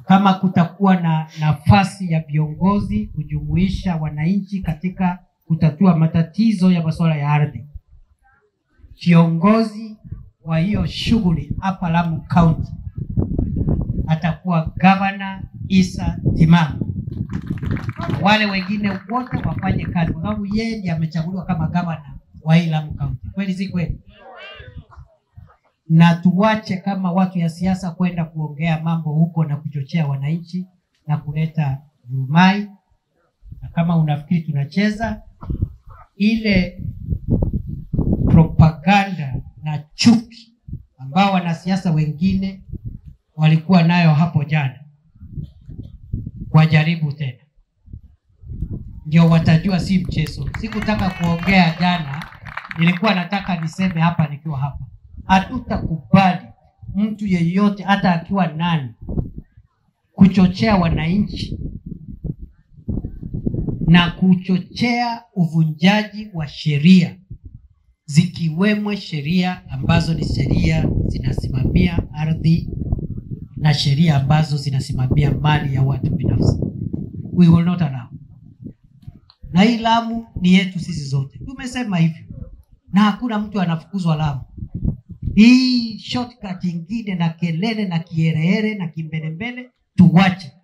kama kutakuwa na nafasi ya viongozi kujumuisha wananchi katika kutatua matatizo ya masuala ya ardhi, kiongozi wa hiyo shughuli hapa Lamu County atakuwa gavana Isa Timama. Wale wengine wote wafanye kazi, kwa sababu yeye ndiye amechaguliwa kama gavana wa hii Lamu County. Kweli si kweli? na tuwache kama watu ya siasa kwenda kuongea mambo huko na kuchochea wananchi na kuleta vurumai. Na kama unafikiri tunacheza ile propaganda na chuki ambao wanasiasa wengine walikuwa nayo hapo jana, wajaribu tena, ndio watajua si mchezo. Sikutaka kuongea jana, nilikuwa nataka niseme hapa nikiwa hapa hatutakubali mtu yeyote hata akiwa nani kuchochea wananchi na kuchochea uvunjaji wa sheria zikiwemo sheria ambazo ni sheria zinasimamia ardhi na sheria ambazo zinasimamia mali ya watu binafsi. We will not allow. Na hii Lamu ni yetu sisi zote, tumesema hivyo, na hakuna mtu anafukuzwa Lamu hii shortcut ingine na kelele na kiherehere na kimbelembele tuwache.